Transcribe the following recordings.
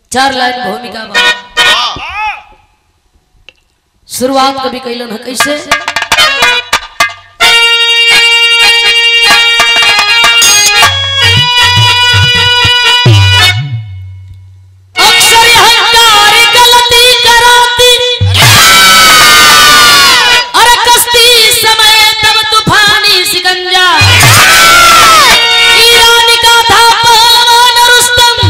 चार लाइन भूमिका बा शुरुआत कभी कैलन है कैसे अक्सर अहंकार गलती कराती अरे कश्ती समय तब तूफानी सिकंजा ईरान का था पहलवान रुस्तम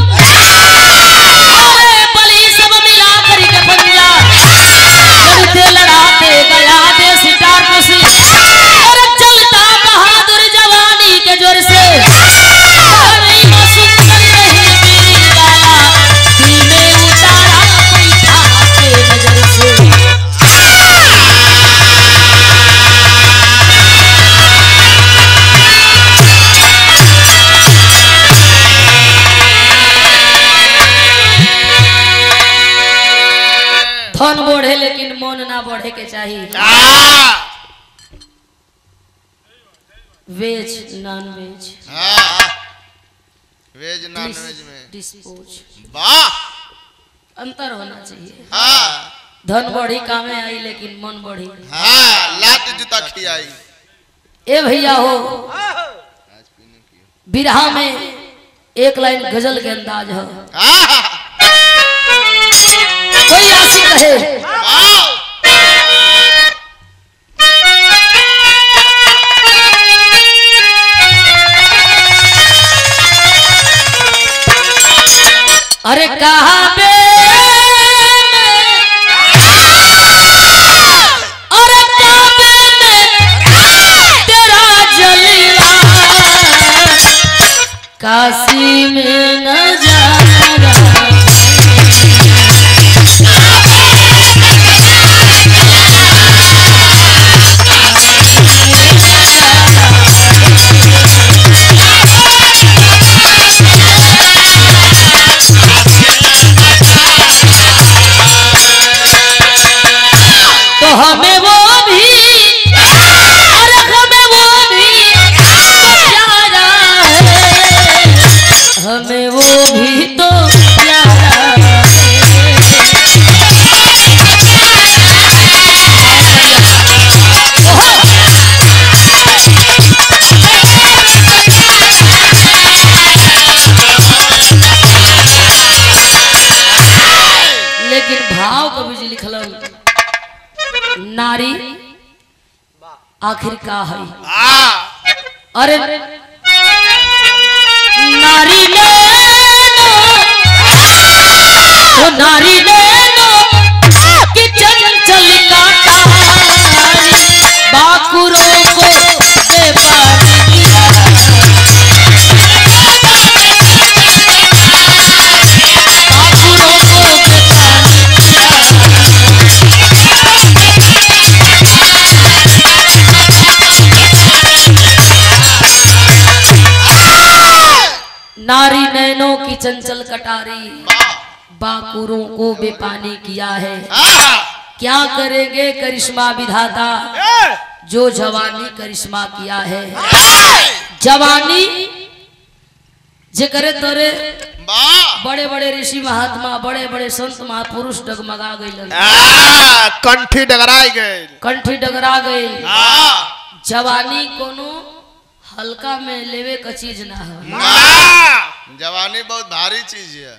अरे बलि सब मिला कर के पंजा लड़ते लड़ाते गया देश टाट से अरे चलता बहादुर जवानी के जोर से नहीं मासूम कर रही मेरी गाया दिल में उतारा कोई था के नजर से धन बढ़े लेकिन मन ना बढ़े के चाहिए वेज नॉन वेज वेज नॉन वेज में डिस्पोज वाह अंतर होना चाहिए हाँ धन बढ़ी कामे आई लेकिन मन बढ़ी हाँ लात जूता खियाई ए भैया हो बिरहा में एक लाइन गजल के अंदाज है हाँ कोई आशिक कहे वाह अरे कहा बे अरे काबे में तेरा जलीला काशी में नजारा तो हमें वो भी अरे हमें वो भी प्यारा है हमें वो भी तो प्यारा है लेकिन भाव कवि जी लिखल नारी आखिर का है हाँ अरे नारी नैनो ओ नारी नैनो कि चंचल काटारी बाकुरों को बेपारी किया बाकुरों को बेपारी किया नारी नैनों की चंचल कटारी बाकुरों को बेपानी किया है हाँ क्या करेंगे करिश्मा विधाता जो जवानी करिश्मा किया है जवानी जे करे तोरे वाह बड़े बड़े ऋषि महात्मा बड़े बड़े संत महापुरुष डगमगा गए हाँ, कंठी डगराई गए कंठी डगरा गए हाँ जवानी कोनो हल्का में लेवे का चीज ना है हाँ। जवानी बहुत भारी चीज है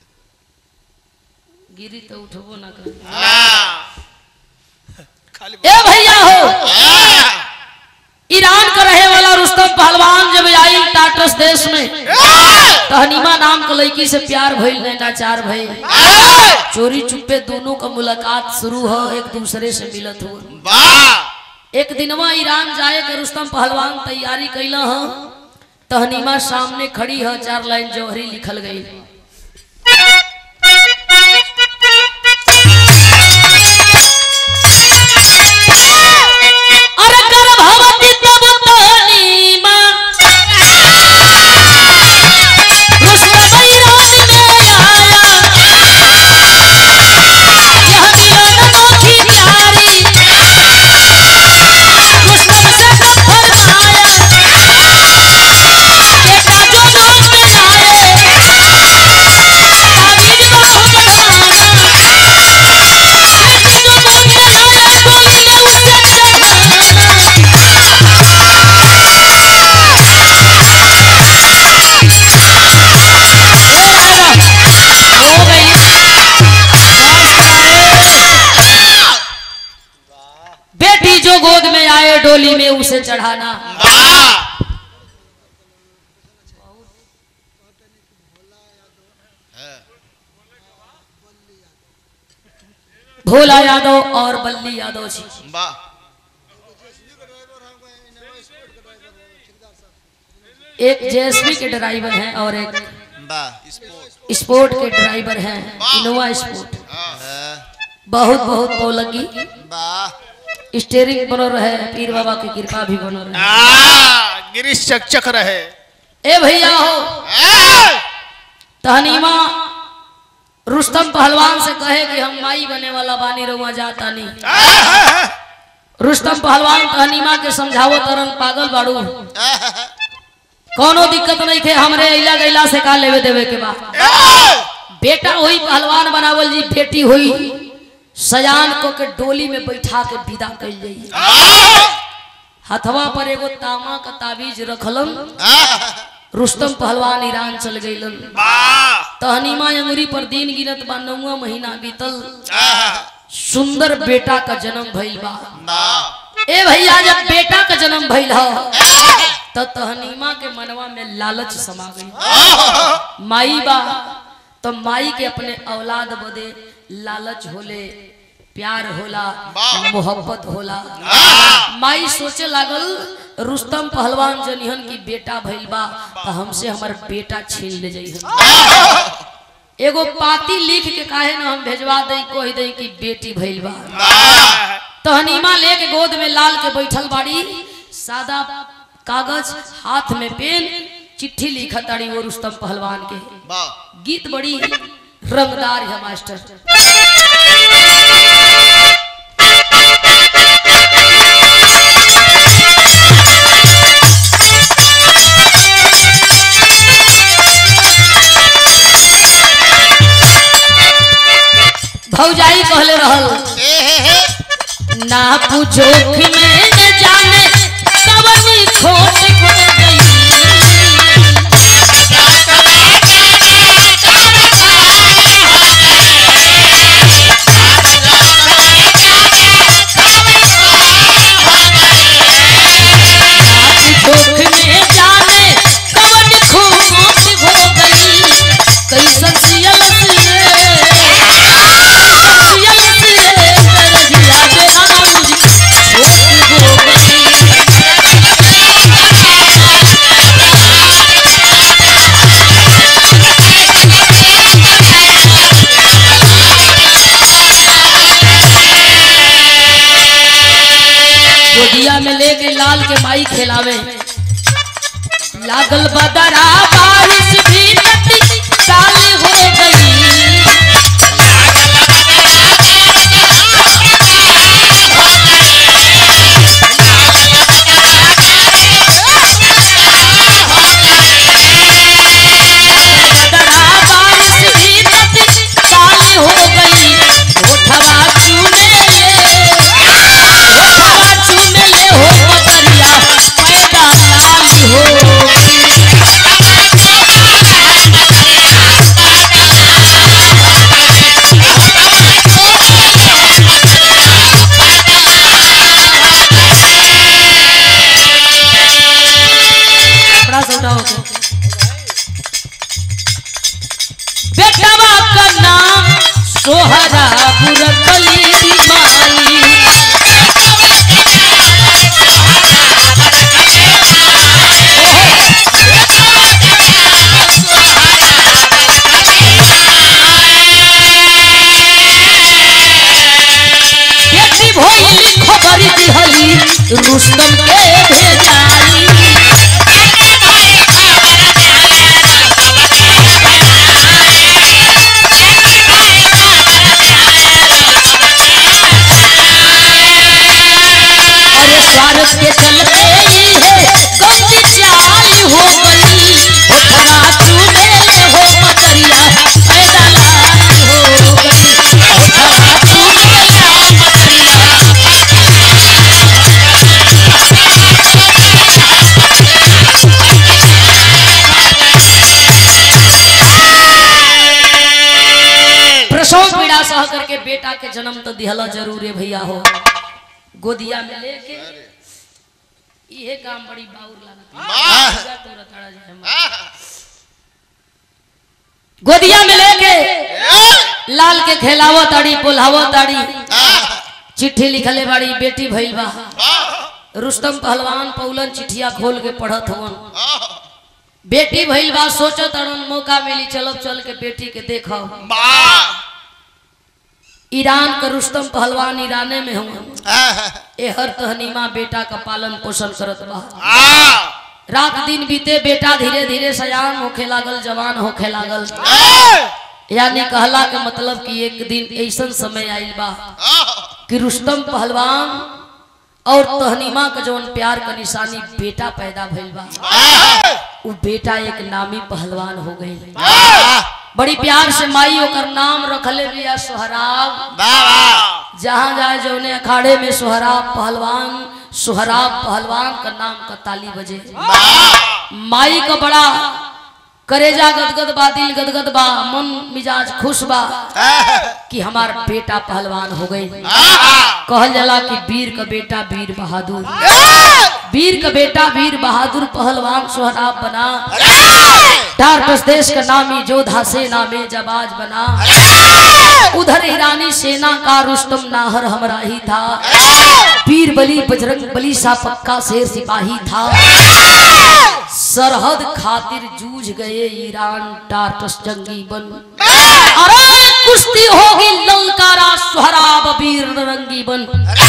गिरी तो उठबो ना कर हाँ खाली ए भैया हो हाँ। ईरान का रहे वाला रुस्तम पहलवान जब आई टाटस देश में तो हनीमा नाम के लड़की से प्यार भइल नैनाचार भइल चोरी चुप्पे दोनों का मुलाकात शुरू हो एक दूसरे से मिलत हो वाह एक दिनवा ईरान जाए के रुस्तम पहलवान तैयारी कैला हो तो हनीमा सामने खड़ी हो चार लाइन जौहरी लिखल गई अरे गर्भवती तब तनीमा रुस्तम ईरान में आया यह मिलन अनोखी प्यारी रुस्तम से कब फरमाया बेटा जो नाम में लाए उसे चढ़ाना वाह भोला यादव और बल्ली यादव जी वाह एक जेएसपी के ड्राइवर हैं और एक वाह स्पोर्ट के ड्राइवर हैं इनोवा स्पोर्ट हाँ, बहुत बहुत पौलगी वाह स्टेरिंग बनो रहे पीर बाबा की कृपा भी बनो रहे आ, गिरीश चकचक रहे ए भैया हो ए! तहनीमा रुस्तम पहलवान से कहे कि हम माई बने वाला बानी रहुआ जाता नहीं रुस्तम पहलवान तहनीमा के समझावो तरन पागल बाड़ू कोनो दिक्कत नहीं थे हमरे अइला गैला से का लेवे देवे के बाद बेटा हुई पहलवान बनावल जी बेटी हुई सयान को के डोली में बैठा के विदा कल जाई हथवा पर एगो तामा का ताबीज रखलन रुस्तम पहलवान ईरान चल गईलन वाह तहनीमा अंगुरी पर दिन गिनत बा नौवा महीना बीतल सुंदर बेटा का जन्म भइल बा वाह ए भैया जब बेटा का जन्म भइल ह तो तहनीमा के मनवा में लालच समा गई माई बा तो माई के अपने औलाद बदे लालच होले प्यार होला मोहब्बत होला माई सोचे लागल रुस्तम पहलवान जनिहन की बेटा भइल बा तो हमसे हमर बेटा छीन ले जाइहन एगो पाती लिख के काहे न हम भेजवा दई कह दई कि बेटी भइल बा तहनीमा लेके गोद में लाल के बैठल बाड़ी सादा कागज हाथ में पेन चिट्ठी लिखत ताड़ी वो रुस्तम पहलवान के वाह गीत बड़ी रंगदार है मास्टर भौजाई कहले रहल ना पूछोख में न जाने कवनी खोट खो गई पूछोख में जाने कवनी खोट खो गई कैसन सियल सिए सियल सिए दरजिया बेरा मुझ छोट हो गई गोदिया में लेके लाल के माई खिलावे लागल बदरा बारिश भी नदी चाली हो गई बदरा बारिश भी नदी चाली हो गई होठवा चूमे ले होठवा चूमे ले हो मकरिया पैदा लाली हो बड़ा छोटा हो गया बेटवा का नाम सोहरा बुरकली माई बेटी भोइली खबर दिहली रुस्तम के भेजाई अरे स्वार्थ के चलते ही है गंदी चाल हो गई होठवा चूमे ले हो मकरिया पैदा लाई हो गई होठवा चूमे ले हो मकरिया प्रसव पीड़ा सह करके बेटा के जन्म तो दिहला जरूर है भैया हो गोदिया में लेके इहे काम बड़ी बाउर लागत वाह पूजा तो रताड़ा जाए हम। गोदिया में लेके लाल के खेलावो ताड़ी पुलावो ताड़ी चिट्ठी लिखले बाड़ी बेटी भइल बा रुस्तम पहलवान पौलन चिट्ठिया खोल के पढ़त हवन बेटी भइल बा सोचो तड़न मौका मिली चलब चल के बेटी के देखो ईरान का रुस्तम पहलवान ईराने में हवन ए हर तहनीमा बेटा का पालन पोषण करत बा रात दिन बीते बेटा धीरे धीरे सयान होखे लागल जवान होखे लागल यानी कहला के मतलब कि एक दिन ऐसन समय आइल बा कि रुस्तम पहलवान और तहनीमा का जवन प्यार का निशानी बेटा पैदा भइल बा वो बेटा एक नामी पहलवान हो गई बड़ी प्यार से माई ओकर नाम रखले बिया सोहराब जहाँ जाए जौने अखाड़े में सोहराब पहलवान सोहराब पहलवान का नाम का ताली बजे माई का बड़ा करेजा गदगद बा दिल गदगद बा मन मिजाज खुश बा कि हमार बेटा पहलवान हो गए कहल जाला कि वीर का बेटा वीर बहादुर वीर का बेटा वीर बहादुर पहलवान सोहराब बना टारपस देश का नामी जोधा सेना में जबाज बना उधर ईरानी सेना का रुस्तम नाहर हमरा ही था वीर बली बजरंग बली सा पक्का शेर सिपाही था सरहद खातिर जूझ गए ईरान टारटस जंगी बन अरे कुश्ती होगी ललकारा सुहराब वीर रंगी बन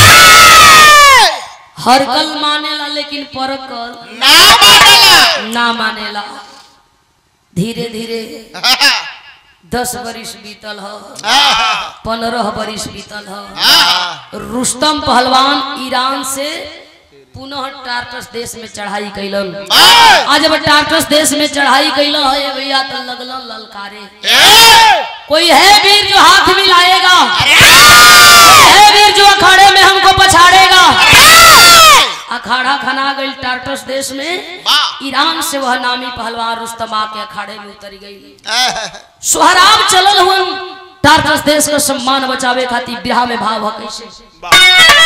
हर कल मानेला लेकिन परकल ना मानेला धीरे धीरे दस बरिस बीतल ह पंद्रह बरिस बीतल ह रुस्तम पहलवान ईरान से पुनः टार्टस देश में चढ़ाई कैलन आज जब टार्टस देश में चढ़ाई कैलन है भैया तो लगलन ललकारे कोई है वीर जो हाथ मिलाएगा है वीर जो अखाड़े में हमको पछाड़ेगा अखाड़ा खना गई टार्टस देश में ईरान से वह नामी पहलवान रुस्तम आके अखाड़े में उतर गई सोहराब चलल हुन टार्टस देश का सम्मान बचावे खातिर बिहार में भाव है कैसे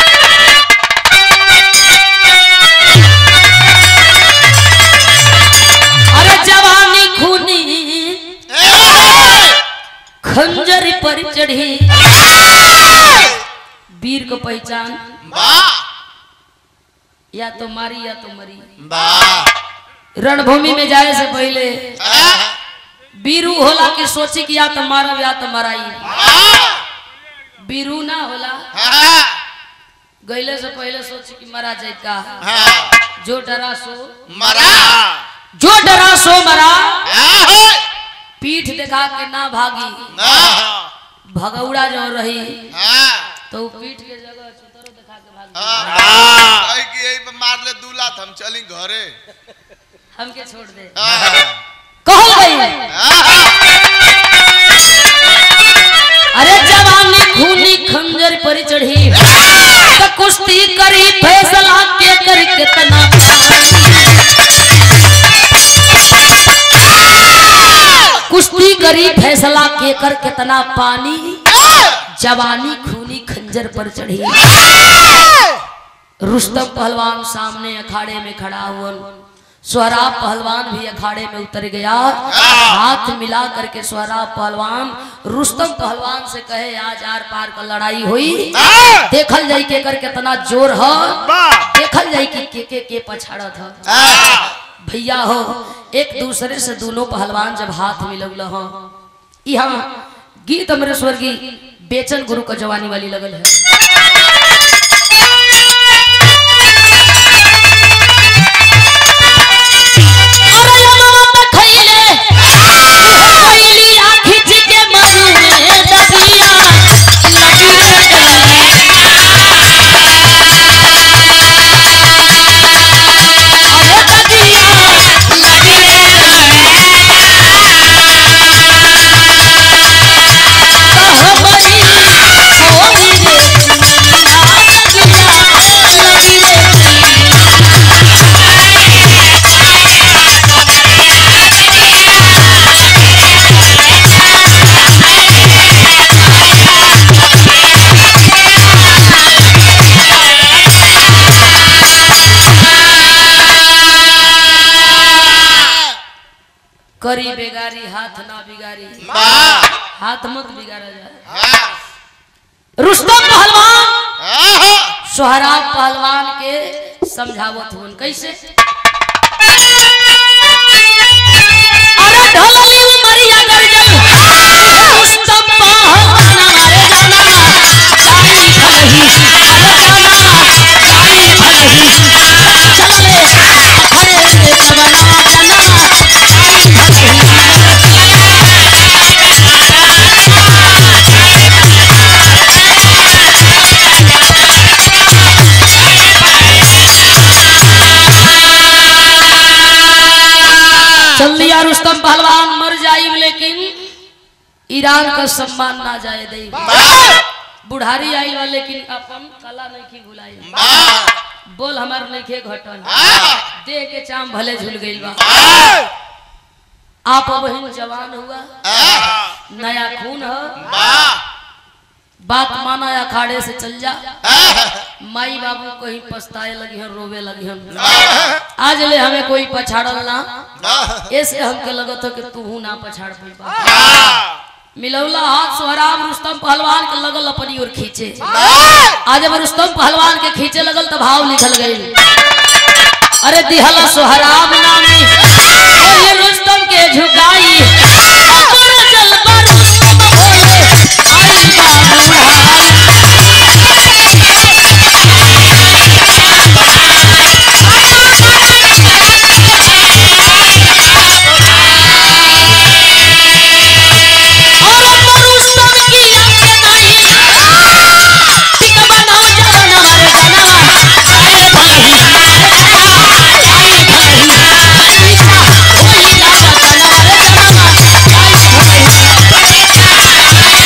अरे जवानी खूनी खंजर पर चढ़ी वीर को पहचान या तो मारी या तो मरी रणभूमि में जाए से पहले बीरू होला कि सोची कि या तो मारब या तो मराई बीरू ना होला गईले से पहले सोची कि मरा जाए का जो डरा सो मरा जो डरा सो मरा पीठ दिखा के ना भागी भगौड़ा जो रही तो वो पीठ के जगह चुतरो दिखा के भागी कि यही पे मार ले दू लात हम चली घरे हमके छोड़ दे कहल गई अरे जवानी खूनी खंजर पर चढ़ी तो कुश्ती करी फैसला के कर कितना कुश्ती करी फैसला के कर कितना पानी जवानी खूनी खंजर पर चढ़ी रुस्तम पहलवान सामने अखाड़े में खड़ा हुआ सोहराब पहलवान भी अखाड़े में उतर गया हाथ मिला करके सोहराब पहलवान रुस्तम पहलवान से कहे आज आर पार का लड़ाई हुई देखल जाई के कर कितना जोर है देखल जाई कि के के के पछाड़त है भैया हो एक दूसरे से दोनों पहलवान जब हाथ मिलौल हो यहाँ गीत अमरेश्वर की बेचन गुरु का जवानी वाली लगल है अरे लमवा त खइले, खइली आ खिच के मरुए दबिया, लबिया अरे दबिया, लबिया। कहबरी कोई रे करी बेगारी हाथ ना बिगारी वाह हाथ मत बिगाड़ा जाए हाँ रुस्तम पहलवान हाँ सोहराब पहलवान के समझावत हुन कैसे अरे ढोलली उमरिया गरजल रुस्तम पहलवान हमारे जाना लाई भलही अरे जाना लाई भलही चले अरे जवना जना लाई चल दिया रुस्तम पहलवान मर जाई लेकिन ईरान का सम्मान ना जाए दे बुढ़ारी आई बा लेकिन अपन कला नहीं की भुलाई बोल हमार नहीं घटन दे के चाम भले झूल गई बा आप बहन जवान हुआ नया खून है बात माना अखाड़े से चल जा माई बाबू कहीं पछताए लगी हन रोवे लगी हन आज ले हमें कोई पछाड़ल ना ऐसे हमके लगत हो कि तू ना पछाड़ पाई मिलौला हाथ सोहराब रुस्तम पहलवान के लगल अपनी ओर खींचे आज जब रुस्तम पहलवान के खींचे लगल तो भाव लिखल गई अरे दिहला सोहराब नामी ओही रुस्तम के झुकाई अमर जलवा रुस्तम बोले आई बा बुढ़ाई और रुस्तम की आंखें नहीं टिक बनाओ जवान हमारे जनवा आए भलही आए भलही ईसा होई लागा जनवा रे जनवा आए भलही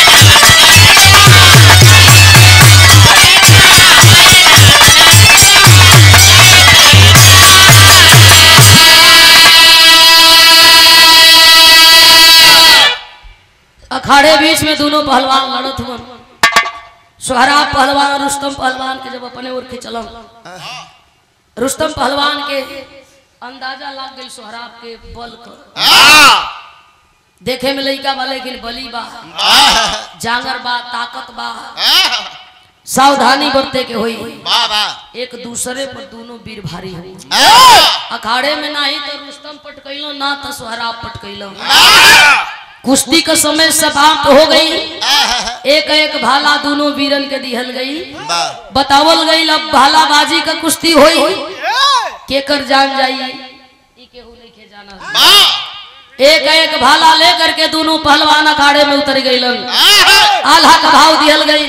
अखाड़े बीच में दोनों पहलवान लड़त हुए सोहराब पहलवान और रुस्तम पहलवान के जब अपने ओर खिंचलन रुस्तम पहलवान के अंदाजा लग गई सोहराब के बल कर देखे में लइका बा लेकिन बली बा जांगर बा ताकत बा सावधानी बरते के होई एक दूसरे पर दोनों वीर भारी हुई अखाड़े में ना ही तो रुस्तम पटकैलो ना तो सोहराब पटकैलो कुश्ती का समय समाप्त हो गई एक एक भाला दोनों वीरन के दिहल गई बतावल गई अब भालाबाजी का कुश्ती होई केकर जान जाई ई केहू नइखे जाना एक एक भाला लेकर के दोनों पहलवान अखाड़े में उतर गईलन आल्हा का भाव दिहल गई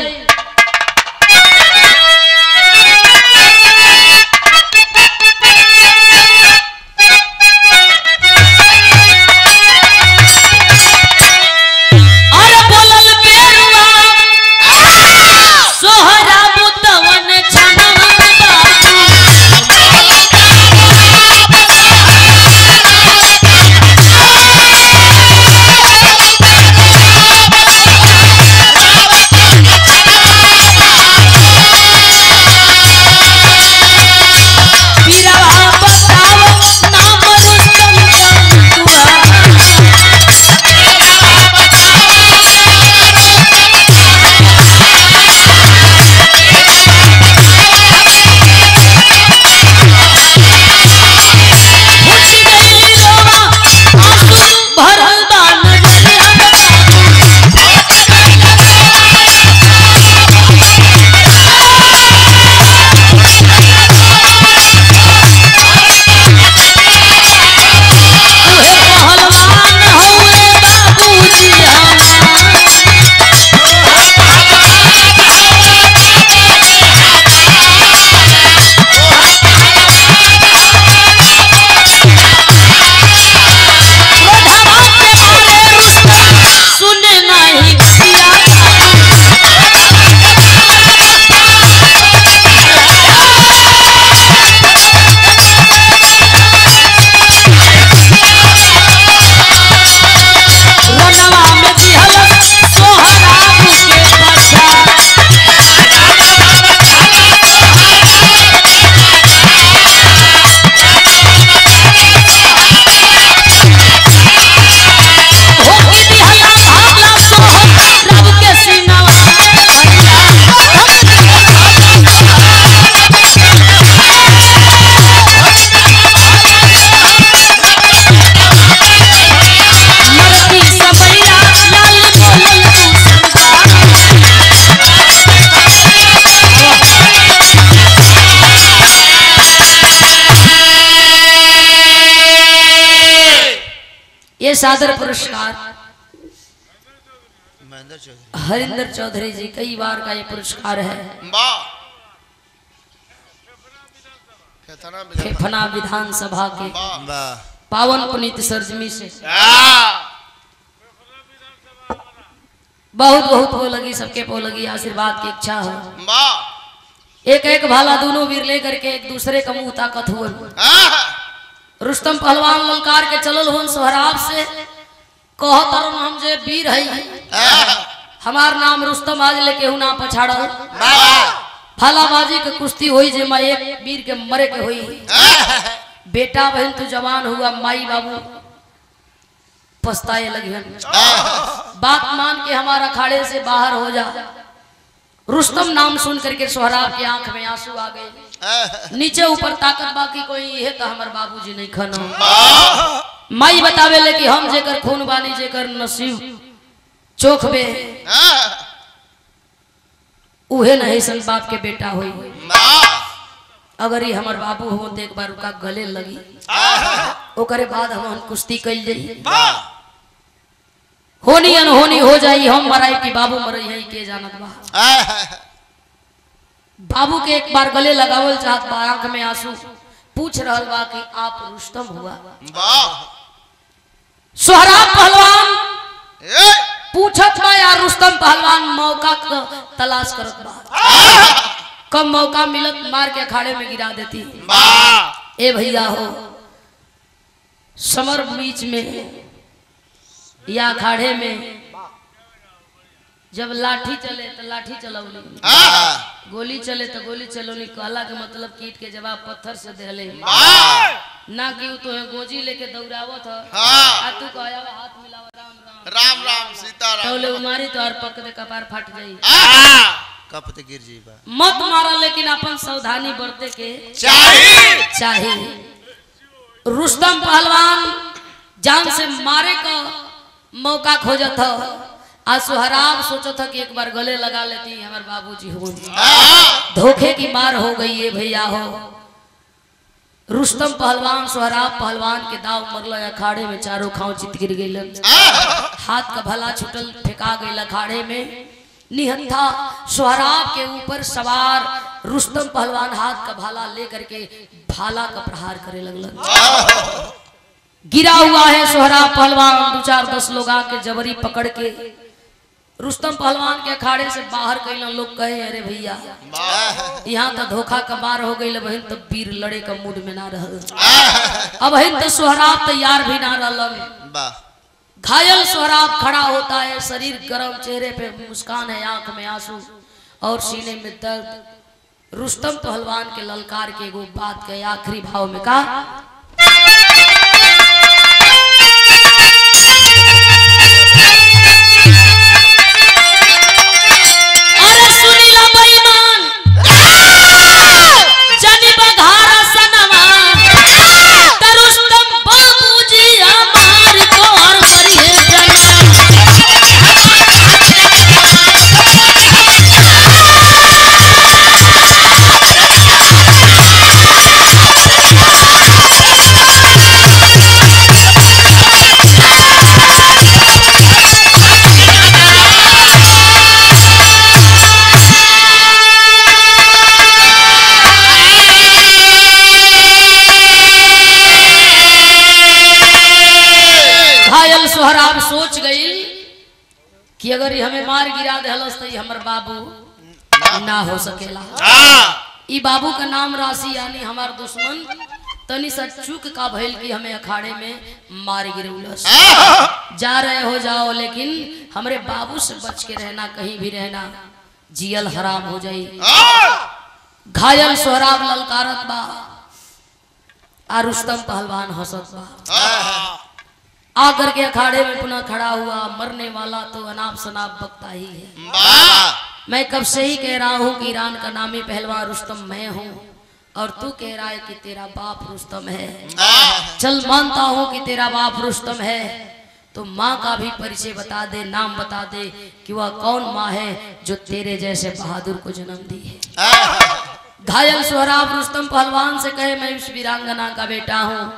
अरे बोलल पेरुआ सोहरा बुतवन छनवा बाबू Ah! ये सादर पुरस्कार महेंद्र चौधरी हरिंदर चौधरी जी कई बार का ये पुरस्कार है वाह कितना मिला फेफना विधानसभा के वाह पावन पुनीत सरजमी से वाह बहुत बहुत वो लगी सबके पो लगी आशीर्वाद की इच्छा हो वाह एक एक भाला दोनों वीर लेकर के एक दूसरे का मुंह ताकत हुए हाँ रुस्तम पहलवान ललकार के चलल हुन सोहराब से कह तरन हम जे वीर है हमार नाम रुस्तम आज लेके हूं ना पछाड़ल वाह भालाबाजी के कुश्ती हुई जे मैं एक वीर के मरे के हुई बेटा बहन तू जवान हुआ माई बाबू पछताए लगिहन बात मान के हमारा अखाड़े से बाहर हो जा रुस्तम नाम सुन करके सोहराब की आंख में आंसू आ गए नीचे ऊपर ताकत बाकी कोई ये तो हमार बाबूजी नहीं खनो माई बतावे ले कि हम जेकर खून बानी जेकर नसीब चोख बे उहे नहीं सन बाप के बेटा हुई अगर ये हमार बाबू हो तो एक बार उनका गले लगी ओकरे बाद हम कुश्ती कैल जाई होनी अनहोनी हो जाई हम मराई कि बाबू मरई है के जानत बा बाबू के एक बार गले लगावल चाहत बा आंख में आंसू पूछ रहल बा कि आप रुस्तम हुआ सोहराब पहलवान पूछत बा यार रुस्तम पहलवान मौका क तलाश करत बा कब मौका मिलत मार के अखाड़े में गिरा देती ए भैया हो समर बीच में या अखाड़े में जब लाठी चले तो लाठी चलौली गोली चले तो गोली चलौली कहला के मतलब कीट के जवाब पत्थर से देले ना कि उ तो गोजी लेके दौड़ावत ह हाँ। आ तू कहया हाथ मिलावा राम राम राम राम सीताराम तौले उमारी तो और पक दे कपार फट जाई कप ते गिर जी बा मत मारा लेकिन अपन सावधानी बरते के चाहिए चाहिए रुस्तम पहलवान जान से मारे का मौका खोजत ह आ सुहराब सोचत ह कि एक बार गले लगा लेती हमारे बाबूजी हो धोखे की मार हो गई है भैया हो रुस्तम पहलवान सोहराब पहलवान के दाव मरल अखाड़े में चारों खाव चित गिर गई हाथ का भला छुटल फेंका गई अखाड़े में निहत्था सोहराब के ऊपर सवार रुस्तम पहलवान हाथ का भाला लेकर के भाला का प्रहार करे लगल गिरा हुआ है सोहराब पहलवान दो चार दस लोग आके जबरी पकड़ के रुस्तम पहलवान के अखाड़े से बाहर कैलन लोग कहे अरे भैया यहाँ तो धोखा का मार हो गई बहन तो वीर लड़े का मूड में ना रह अब तो सोहराब तैयार भी ना रहलन वाह घायल सोहराब खड़ा होता है शरीर गर्म चेहरे पे मुस्कान है आंख में आंसू और सीने में दर्द रुस्तम पहलवान के ललकार के एगो बात के आखिरी भाव में कहा अरे सुनीला बेईमान जनी बघारा सनवा तरुस्तम बाबूजी हमार तोहर करिए जना घायल सोहराब सोच गई कि अगर ये हमें मार गिरा दहलस तो ये हमर बाबू ना हो सकेला ई बाबू का नाम राशि यानी हमार दुश्मन तनी सा चूक का भइल कि हमें अखाड़े में मार गिरौलस जा रहे हो जाओ लेकिन हमरे बाबू से बच के रहना कहीं भी रहना जियल हराम हो जाई घायल सोहराब ललकारत बा आ रुस्तम पहलवान हंसत बा आकर के अखाड़े में पुनः खड़ा हुआ मरने वाला तो अनाप शनाप बकता ही है मैं कब से ही कह रहा हूँ कि ईरान का नामी पहलवान रुस्तम मैं हूँ और तू कह रहा है कि तेरा बाप रुस्तम है चल मानता हूँ कि तेरा बाप रुस्तम है तो माँ का भी परिचय बता दे नाम बता दे कि वह कौन माँ है जो तेरे जैसे बहादुर को जन्म दी है घायल सोहराब रुस्तम पहलवान से कहे मैं उस वीरांगना का बेटा हूँ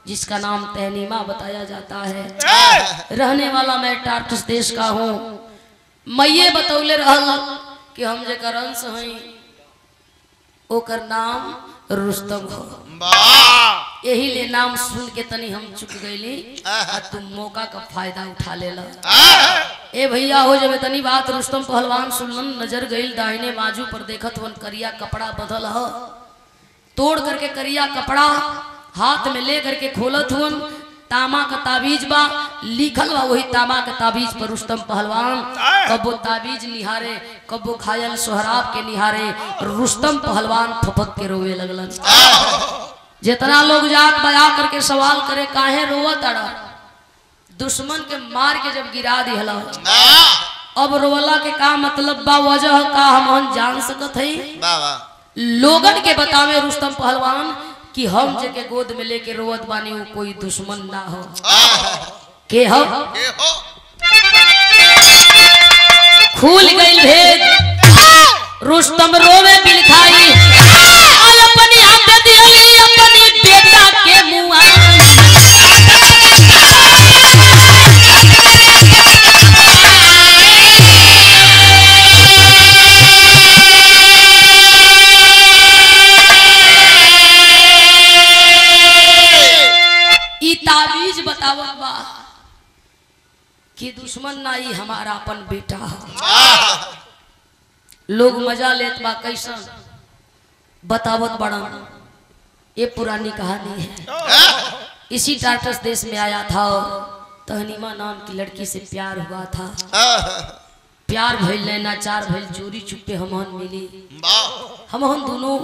जिसका नाम तहनीमा बताया जाता है रहने वाला मैं टार्टस देश का हूँ मैये बतौले रहल कि हम जेकर अंश हई ओकर नाम रुस्तम हो वाह यही ले नाम सुन के तनी हम चुक गईली आ तुम मौका का फायदा उठा लेला ए भैया हो जब तनी बात रुस्तम पहलवान सुनलन नजर गईल दाहिने बाजू पर देखत वन करिया कपड़ा बदल ह तोड़ करके करिया कपड़ा हाथ में ले करके खोलत हुन तामा का ताबीज बा लिखल बा वही तामा का ताबीज पर रुस्तम पहलवान कबो ताबीज निहारे कबो घायल सोहराब के निहारे रुस्तम पहलवान फपक के रोवे लगलन जितना लोग जात बजा करके सवाल करे काहे रोवा तड़ा दुश्मन के मार के जब गिरा दिहला अब रोवला के का मतलब बा वजह का हम जान सकत हई वाह वाह लोगन के बतावे रुस्तम पहलवान कि हम जे के गोद में लेके रोवत बानी वो कोई दुश्मन ना हो के हो के हो खुल गई भेद रुस्तम रोवे बिलखाई और अपनी आंख दियली अपनी बेटा के मुआ ई ताबीज बतावत बा कि दुश्मन ना ही हमारा अपन बेटा है लोग मजा लेत बा कैसन बतावत बड़न ये पुरानी कहानी है इसी टाटस देश में आया था और तहनीमा नाम की लड़की से प्यार हुआ था प्यार भइल नैना चार भइल चोरी चुपे हमहन मिली वाह हमहन दोनों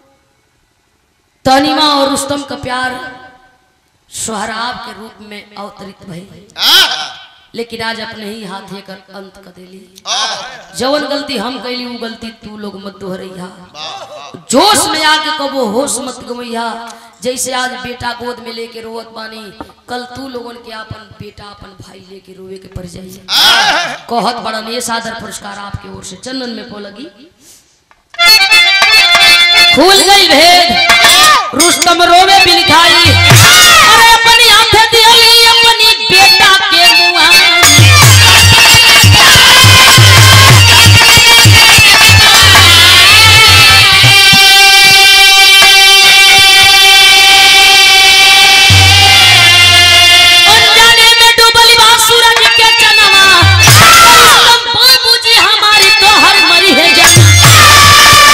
तहनीमा और रुस्तम का प्यार सोहराब के रूप में अवतरित भइल लेकिन आज अपने ही हाथ कर अंत कर देली जवन गलती हम कैली वो गलती तू लोग मत दोहरैया जोश में आके कबो होश मत गवैया जैसे आज बेटा गोद में लेके रोवत बानी कल तू लोगन के अपन बेटा अपन भाई लेके रोवे के पड़ जाइए कहत बड़न ये सादर पुरस्कार आपके ओर से चंदन में को लगी खुल गई भेद रुस्तम रोवे बिलखाई अरे अपनी आंखें दियली अपनी बेटा के मुआ अनजाने में डूबल बा सूरज के चनवा रुस्तम बाबूजी हमारी तो हर मरी है जान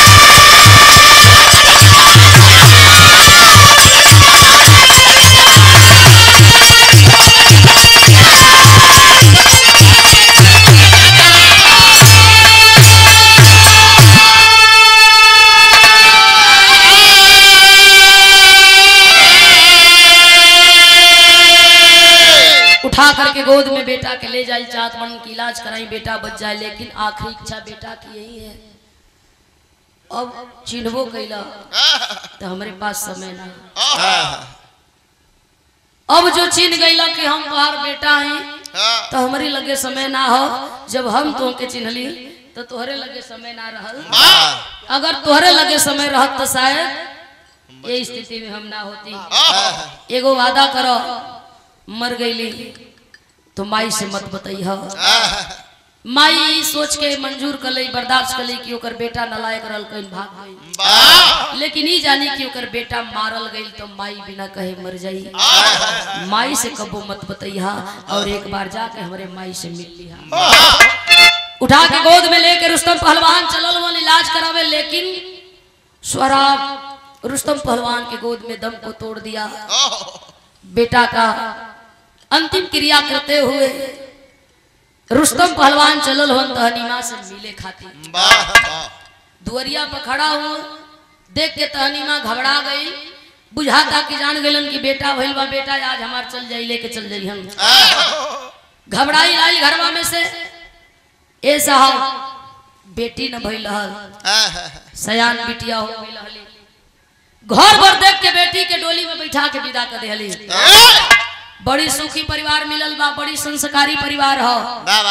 उठा करके गोद में बेटा के ले जाई चाहत मन की इलाज कराई बेटा बच जाए लेकिन आखिरी इच्छा बेटा की यही है अब चिन्हबो कैला तो हमारे पास समय ना अब जो चिन्ह गईला कि हम तोहार बेटा हैं तो हमारी लगे समय ना हो जब हम तो के चिन्हली तो तोहरे लगे समय ना रहल अगर तोहरे लगे समय रहत तो शायद ये स्थिति में हम ना होती एगो वादा करो मर गईली तो माई से मत बताइह माई ई सोच के मंजूर कर ली बर्दाश्त कर ली कि ओकर बेटा नलायक रहल कहीं भाग गई लेकिन ई जानी कि ओकर बेटा मारल गई तो माई बिना कहे मर जाई माई से कबो मत बताइहा और एक बार जाके हमरे माई से मिल लिहा उठा के गोद में लेके रुस्तम पहलवान चलल वन इलाज करावे लेकिन स्वराब रुस्तम पहलवान के गोद में दम को तोड़ दिया बेटा का अंतिम क्रिया करते हुए रुस्तम पहलवान चलल हो तहनीमा से मिले खातिर दुअरिया पर खड़ा हो देख के तहनीमा घबरा गई बुझाता कि जान गलन कि बेटा भइल बा बेटा आज हमार चल जाई लेके चल जाई हम घबराई लाई घरवा में से ए साहब बेटी न भइल रहल सयान बिटिया हो गई रहली घर भर देख के बेटी के डोली में बैठा के विदा कर देहली बड़ी सुखी परिवार मिलल बा बड़ी संस्कारी परिवार हो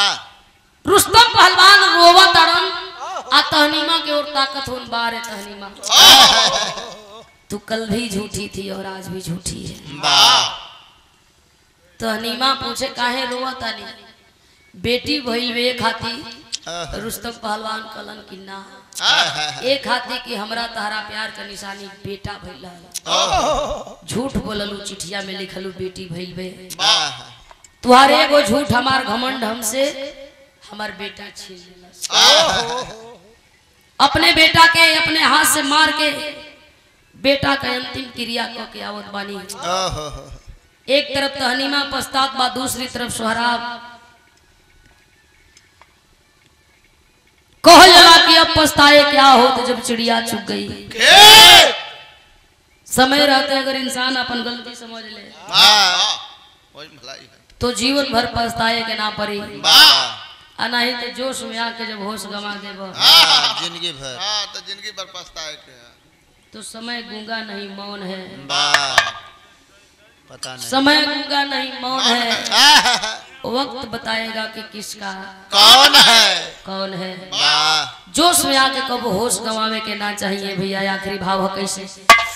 रुस्तम पहलवान रोवा तड़न आ तहनीमा के ओर ताकत होन बारे तहनीमा तू कल भी झूठी थी और आज भी झूठी है वाह तो हनीमा पूछे काहे रोवा तानी बेटी भइल वे खाती रुस्तम पहलवान कलन की ना एक खाती कि हमरा तहरा प्यार का निशानी बेटा भइल है झूठ बोललू चिठिया में लिखलू बेटी भइल वे वाह तुहारे एगो झूठ हमार घमंड हमसे हमार बेटा छीन लेलस अपने बेटा के अपने हाथ से मार के बेटा का अंतिम क्रिया क के आवत बानी एक तरफ तो हनीमा पश्चात बा दूसरी तरफ सोहराब कहल जला कि अब पछताए क्या हो तो जब चिड़िया चुग गई समय रहते अगर इंसान अपन गलती समझ ले तो जीवन भर पछताए के ना पड़ी आ नहीं तो जोश में आके जब होश गवा देब जिंदगी भर हाँ तो जिंदगी भर पछताए के है। तो समय गूंगा नहीं मौन है वाह पता नहीं समय गूंगा नहीं मौन है आह, वक्त बताएगा कि किसका कौन है कौन है वाह जोश में आके कब होश गंवावे के ना चाहिए भैया आखिरी भाव है कैसे